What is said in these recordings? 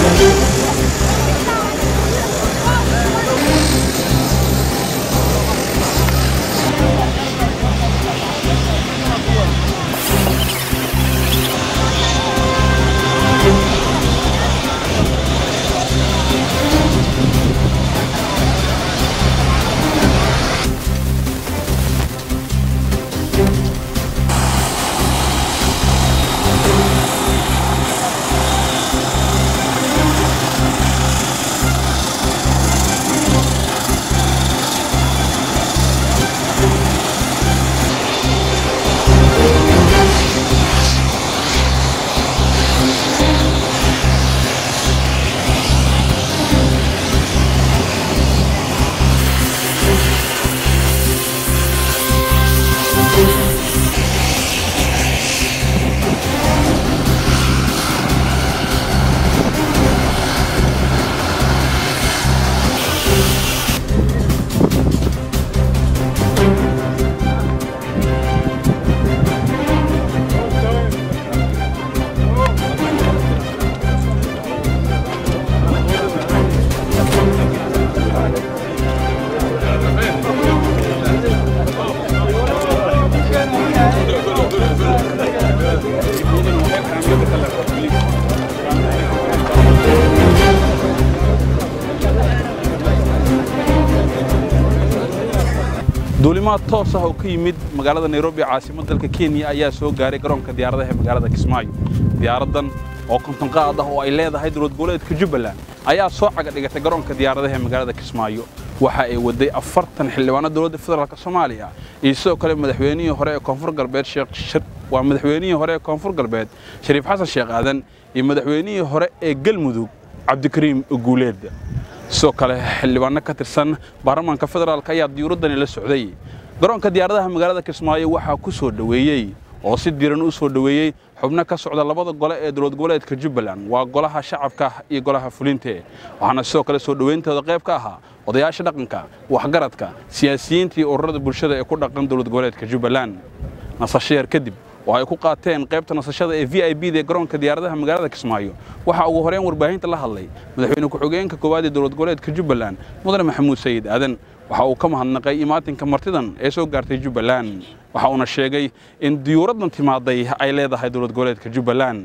duulimaad toos ah oo ka yimid magaalada nairobi caasimad dalka kenya ayaa soo gaaray garoonka diyaaradaha ee magaalada kismaayo diyaaraddan oo konton qaad ah oo ay leedahay dowlad goboleedka jubbaland ayaa soo caga dhigatay garoonka diyaaradaha ee magaalada kismaayo waxa ay waday afartan xildhibaano dowladda federaalk soomaaliya iyo sidoo kale madaxweynihii hore ee koonfur galbeed waa madaxweynihii hore ee koonfur galbeed shariif xasan sheekh aadan iyo madaxweynihii hore ee galmudug cabdikariim guuleed sidoo kale xildhibaano ka tirsan baarlamaanka federaalk ayaa diyuuraddani la socday garoonka diyaaradaha magaalada kismaayo waxaa ku soo dhoweeyey oo si diiran u soo dhoweeyey xubno ka socda labada gole ee dowlad goboleedka jubbaland waa golaha shacabka iyo golaha fulinte waxaana sidoo kale soo dhowayntooda qayb ka ahaa odayaasha dhaqanka waxgaradka siyaasiyiinta iyo ururada bulshada ee ku dhaqan dowlad goboleedka jubbaland nasasho yar kadib oo ay ku qaateen qaybta nasashada ee v i b da ee garoonka diyaaradaha magaalada kismaayo waxaa ugu horeyn warbaahinta la hadlay madaxweyne ku-xigeenka koowaad ee dowlad goboleedka jubbaland mudane maxamuud sayid aadan waxa uu ka mahadnaqay imaatinka martidan ee soo gaartay jubbaland waxa uuna sheegay in diyuuraddan timaaday ay leedahay dowlad goboleedka jubbaland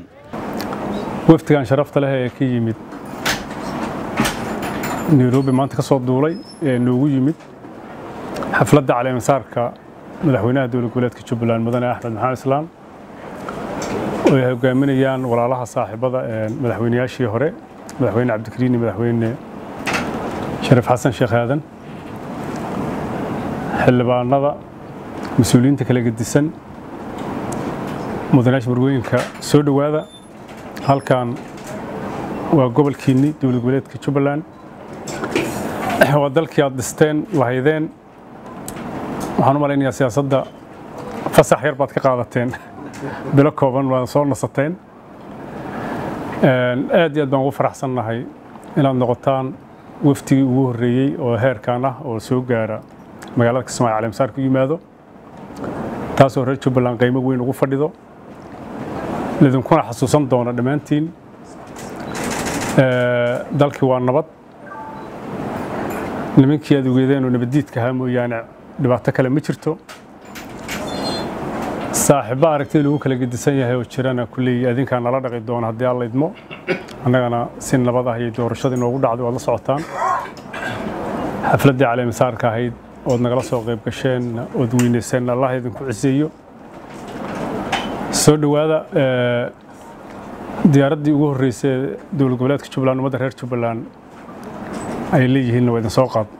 wafdigan sharafta leh ee ka yimid nairobi maanta ka soo duulay ee noogu yimid xafladda caleemasaarka madaxweynaha dowlad goboleedka jubbaland mudane axmed maxamed islaam oo ay hogaaminayaan walaalaha saaxiibada madaxweynayaashii hore madaxweyne cabdikariin iyo madaxweyne shariif xasan sheekh aadan xildhibaanada mas-uuliyiinta kala gedisan mudanayaasha marwooyinka soo dhowaada halkan waa gobolkiinni dowlad goboleedka jubbaland waa dalkii aad dhisteen lahaydeen waxaan u malaynayaa siyaasadda fasax yar baad ka qaadateen bilo kooban waad soo nasateen aad iyo aad baan ugu faraxsannahay inaad noqotaan waftigii ugu horreeyey oo heerkan ah oo soo gaara magaalada kismaayo caleemasaar ku yimaado taasoo reer jubbaland qiimo weyn ugu fadhido lidinkuna xasuusan doona dhammaantiin dalkii waa nabad nimankii aad ogeedeen oo nabaddiidka ahaa mooyaane dhibaato kale ma jirto saaxiibba aragtida lagu kala gedisan yahay oo jirana kulley adinkaa nala dhaqi doona haddii alla idmo annagana si nabad ah iyo doorashadii noogu dhacday waad la socotaan xafladdii caleemasaarka ahayd ood nagala soo qayb gasheen ood weynayseen allah idinku ciseeyo soo dhowaada diyaaraddii ugu horreysay dowlad goboleedka jubbaland ummadda reer jubbaland ay leeyihiinna waa idin soo qaad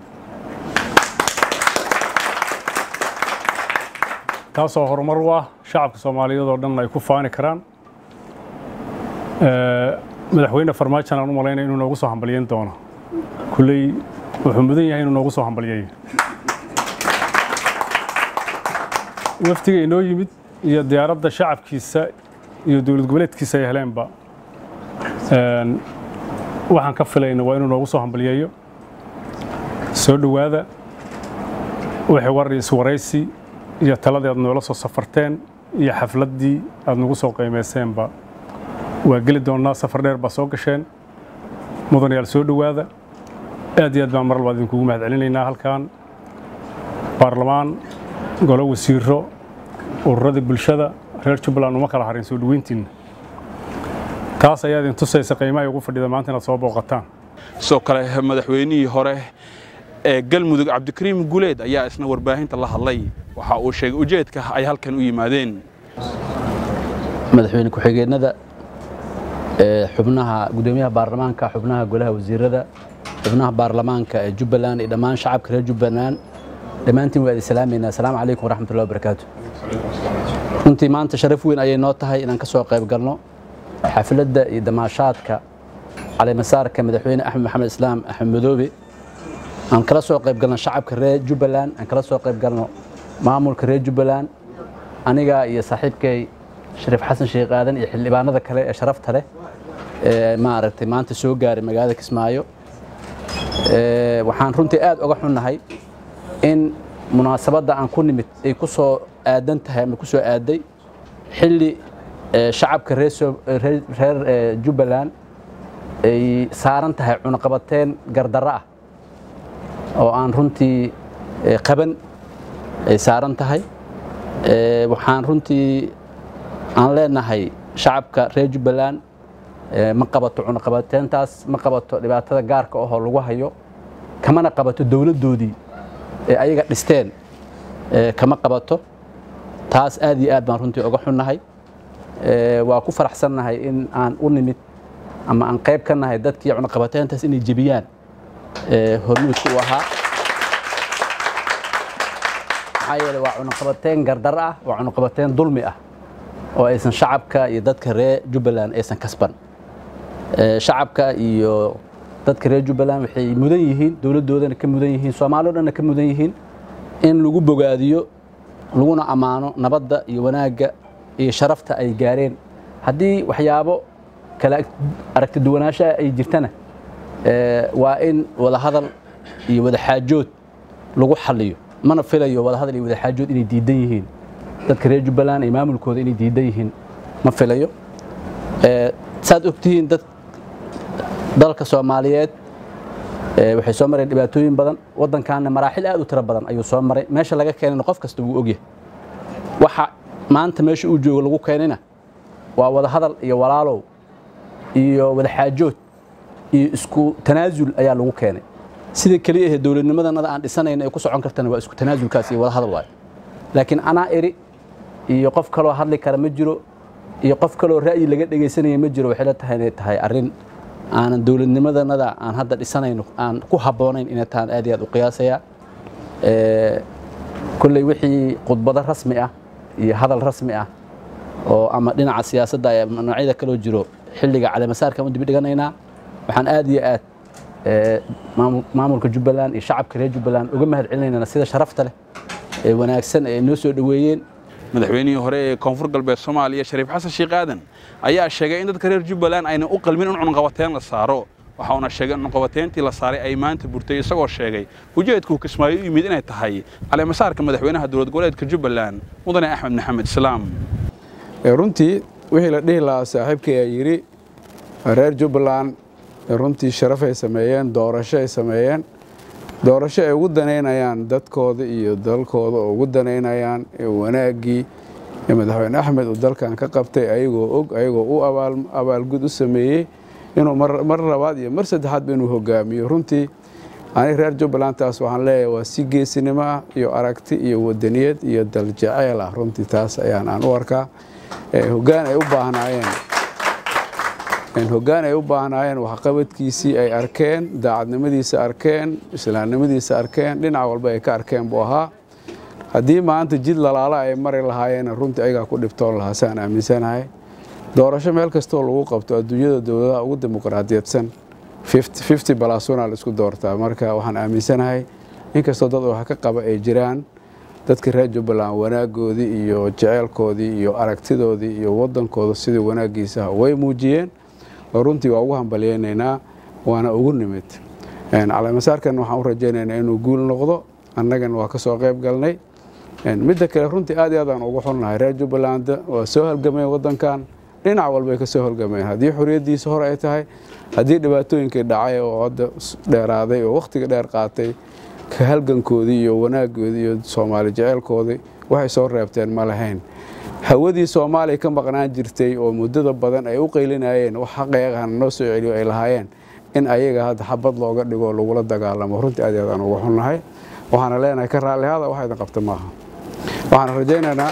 taasoo horumar u ah shacabka soomaaliyeed oo dhan ay ku faani karaan madaxweyne farmaajan aan u malaynaya inuu noogu soo hambalyeyn doono kulley wuxuu mudan yahay inuu noogu soo hambalyeeyo wafdiga inoo yimid iyo diyaaradda shacabkiisa iyo dowlad goboleedkiisa ay heleenba waxaan ka filayna waa inuu noogu soo hambalyeeyo soo dhowaada wixii war iyo iswaraysi iyo taladii aad noola soo safarteen iyo xafladdii aad nagu soo qiimayseenba waa geli doonnaa safar dheer baa soo gasheen mudanayaal soo dhowaada aad iyo aad baan mar labaad idinkugu mahad celinaynaa halkan baarlamaan golo wasiiro ururadii bulshada reer jubbaland uma kala harin soo dhoweyntiinna taas ayaa idin tusaysa qiimaha ugu fadhida maanta inaad soo booqataan sidoo kale madaxweynihii hore ee galmudug cabdikariim guleed ayaa isna warbaahinta la hadlay waxa uu sheegay ujeedka ay halkan u yimaadeen madaxweyne ku-xigeenada xubnaha gudoomiyaha baarlamaanka xubnaha golaha wasiirada xubnaha baarlamaanka ee jubbaland iyo dhammaan shacabka reer jubbaland dhammaantiin waa idin salaamaynaa asalaamu calaykum waraxmatullahi wabarakaatu runtii maanta sharaf weyn ayay noo tahay inaan ka soo qayb galno xafladda iyo damaashaadka caleemasaarka madaxweyne axmed maxamed islaam axmed madoobe aan kala soo qayb galno shacabka reer jubbaland aan kala soo qayb galno maamulka reer jubbaland aniga iyo saaxiibkay shariif xasan sheekh aadan iyo xildhibaanada kale ee sharafta leh ee maaragtay maanta soo gaaray magaalada kismaayo waxaan runtii aad uga xunnahay in munaasabadda aan ku nimid ay ku soo aadan tahay ama ku soo aaday xilli shacabka reer jubbaland ay saaran tahay cunaqabateen gardarro ah oo aan runtii qaban ay saaran tahay waxaan runtii aan leenahay shacabka reer jubbaland ma qabato cunaqabateentaas ma qabato dhibaatada gaarka ahoo lagu hayo kamana qabato dowladdoodii ee ayaga dhisteen kama qabato taas aad iyo aad baan runtii uga xunnahay waa ku faraxsannahay in aan u nimid ama aan qayb ka nahay dadkii cunaqabateentaas inay jebiyaan hormuudka u ahaa maxaa yeele waa cunaqabateen gardar ah waa cunaqabateen dulmi ah oo aysan shacabka iyo dadka reer jubbaland aysan kasban shacabka iyo dadka reer jubbaland waxay mudan yihiin dowladdoodana ka mudan yihiin soomaali o dhanna ka mudan yihiin in lagu bogaadiyo laguna ammaano nabadda iyo wanaagga iyo sharafta ay gaareen haddii waxyaabo kala aragti duwanaanshaha ay jirtana waa in wadahadal iyo wadaxaajood lagu xaliyo mana filayo wadahadal iyo wadaxaajood inay diidan yihiin dadka reer jubbaland iyo maamulkooda inay diidan yihiin ma filayo saad ogtihiin dad dalka soomaaliyeed waxay soo mareen dhibaatooyin badan waddankaana maraaxil aad u tiro badan ayuu soo maray meesha laga keenayna qof kasta wuu ogyahay waxa maanta meesha uu joogo lagu keenayna waa wadahadal iyo walaalow iyo wadaxaajood iyo isku tanaasul ayaa lagu keenay sida keliya ahee dowladnimadanada aan dhisanayna ay ku socon kartana waa isku tanaasulkaas iyo wadahadal waayo laakiin anaa eri iyo qof kaloo hadli kara ma jiro iyo qof kaloo ra'yi laga dhegaysanaya ma jiro waxay la tahay inay tahay arrin aanan dowladnimadanada aan hadda dhisanayno aan ku habboonayn inay tahan aad iyo aad u qiyaasayaa kolley wixii khudbado rasmi ah iyo hadal rasmi ah oo ama dhinaca siyaasadda ama noocyada kaloo jiro xilliga caleemasaarkan u dibi dhiganaynaa waxaan aad iyo aad maamulka jubbaland iyo shacabka reer jubbaland uga mahad celinaynaa sida sharafta leh ee wanaagsan ee noo soo dhoweeyeen madaxweynihii hore ee koonfur galbeed soomaaliya shariif xasan sheekh aadan ayaa sheegay in dadka reer jubbaland aynan u qalmin in cunqabateen la saaro waxa uuna sheegay in cunqabateentii la saaray ay maanta burtay isagoo sheegay ujeedkuu kismaayo u yimid inay tahay caleemasaarka madaxweynaha dowlad goboleedka jubbaland mudane axmed maxamed islaam runtii wixii la dhihi lahaa saaxiibkii ayaa yidhi reer jubbaland runtii sharafay sameeyeen doorasho ay sameeyeen doorasho ay ugu danaynayaan dadkooda iyo dalkooda oo ugu danaynayaan wanaaggii madaxweyne axmed uu dalkan ka qabtay ayagoo og ayagoo u abaalgud u sameeyey inuu mar labaad iyo mar saddexaadba inuu hogaamiyo runtii ani reer jubbaland taas waxaan leeyahay waa si geesinimo ah iyo aragti iyo wadaniyad iyo daljaceyl ah runtii taas ayaan aan u arkaa hoggaan ay u baahnaayeen hoggaan ay u baahnaayeen waxqabadkiisii ay arkeen daacadnimadiisa arkeen islaamnimadiisa arkeen dhinac walba ay ka arkeen buu ahaa haddii maanta jid lalaala ay mari lahaayeen runtii ayagaa ku dhibtoon lahaa saan aaminsanahay doorasho meel kastoo lagu qabto adduunyada dowladaha ugu dimuqraadiyadsan fifty balasuna la isku doortaa marka waxaan aaminsanahay inkastoo dad wax ka qaba ay jiraan dadka reer jubbaland wanaagoodii iyo jeceylkoodii iyo aragtidoodii iyo waddankooda sidii wanaaggiisaha way muujiyeen oo runtii waa ugu hambalyeynaynaa waana ugu nimid caleemasaarkan waxaan u rajaynaynaa inuu guul noqdo annagana waa ka soo qayb galnay midda kale runtii aad iyo aad aan ugu xunnahay reer jubbaland waa soo halgameen waddankan dhinac walbay ka soo holgameen haddii xorriyaddiisa hor ay tahay haddii dhibaatooyinkii dhacay oo hadda dheeraaday oo wakhtiga dheer qaatay ka halgankoodii iyo wanaaggoodii iyo soomaali jeceylkoodii waxay soo reebteen ma lahayn hawadii soomaaliya ka maqnaan jirtay oo muddada badan ay u qaylinayeen wax xaqeeqahana noo soo celiyo ay lahaayeen in ayaga hadda xabad looga dhigo lagula dagaalamo runtii aad aad aan uga xunnahay waxaana leenahay ka raallihada wax idin qabta maaha waxaan rajaynaynaa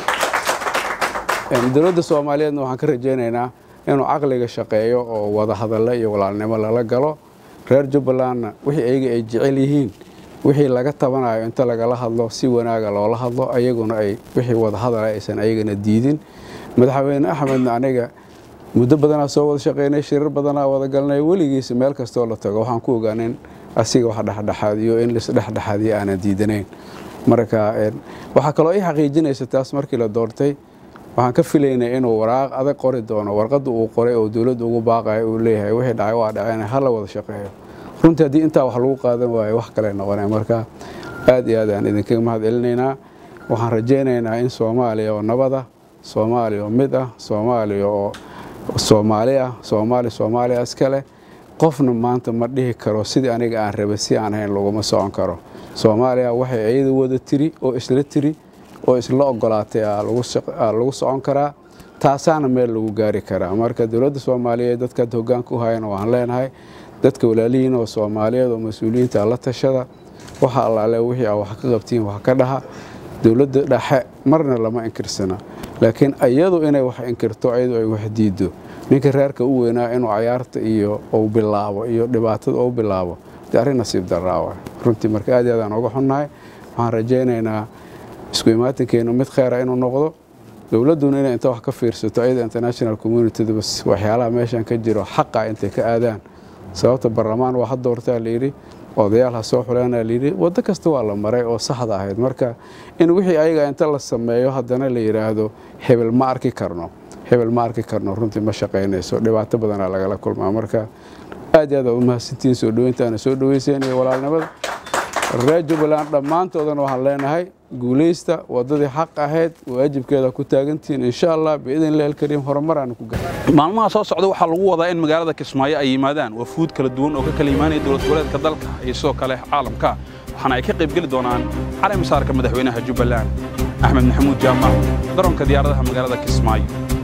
dowladda soomaaliyeedna waxaan ka rajaynaynaa inuu caqliga shaqeeyo oo wada hadalle iyo walaalnimo lala galo reer jubbalandna wixii ayaga ay jecel yihiin wixii laga tabanayo inta lagala hadlo si wanaaga loola hadlo ayaguna ay wixii wada hadala aysan ayagana diidin madaxweyne axmedna aniga muddo badanaa soo wada shaqeynay shirar badanaa wada galnay weligiisa meel kastoo la tago waxaan ku ogaanin asiga wax dhexdhexaadiyo in lisdhexdhexaadiyo aanan diidanayn marka waxaa kaloo ii xaqiijinaysa taas markii la doortay waxaan ka filaynay inuu waraaq adag qori doono warqadda uu qoray oo dowladda ugu baaqayo uu leeyahay wixii dhacay waa dhaceen hala wada shaqeeyo runtii haddii intaa wax lagu qaadan waayo wax kale noqonay marka aad iyo aad aan idinkaga mahad celinaynaa waxaan rajaynaynaa in soomaaliya oo nabada soomaaliya oo mid ah soomaaliya oo soomaali ah soomaali soomaaliya iskale qofna maanta ma dhihi karo sidii aniga aan rabay si aan hayn laguma socon karo soomaaliya waxay iyada wada tiri oo isla tiri oo isla ogolaatay lagu socon karaa taasaana meel lagu gaari karaa marka dowladda soomaaliyeed dadkaad hogaanka u hayana waan leenahay dadka walaalihiin oo soomaaliyeed oo mas-uuliyiinta la tashada waxa allaale wixii a wax ka qabtiin wax ka dhaha dowladda dhexe marna lama inkirsana laakiin iyadu inay wax inkirto iyadu ay wax diido ninka reerka u weynaa inuu cayaarta iyo uu bilaabo iyo dhibaatada u bilaabo dee arrin nasiib daraawa runtii marka aad aadaan uga xunnahay waxaan rajaynaynaa isku imaatinkeenu mid kheyra inuu noqdo dowladduna inay inta wax ka fiirsato ayada international communitydaba waxyaalaha meeshan ka jiro xaqa intay ka aadaan sababta barlamaan waa ha doortaa layidhi odayaal ha soo xuleena layidhi waddo kasta waa la maray oo saxda ahayd marka in wixii ayaga inta la sameeyo haddana la yidhaahdo hebel ma arki karno hebel ma arki karno runtii ma shaqaynayso dhibaato badanaa lagala kulmaa marka aad iyo aad u mahadsantihiin soo dhoweyntaana soo dhoweyseen iyo walaalnimada reer jubbaland dhammaantoodana waxaan leenahay guulaysta waddadii xaq ahayd waajibkeeda ku taagantihiin insha allah biidn illahi alkariim horumaraan ku gaar maalmaha soo socda waxaa lagu wadaa in magaalada kismaayo ay yimaadaan wafuud kala duwan oo ka kala imaanaya dowlad goboleedka dalka iyo sidoo kale caalamka waxaana ay ka qaybgeli doonaan cali masaarka madaxweynaha jubbaland axmed maxamuud jaamac garoonka diyaaradaha magaalada kismaayo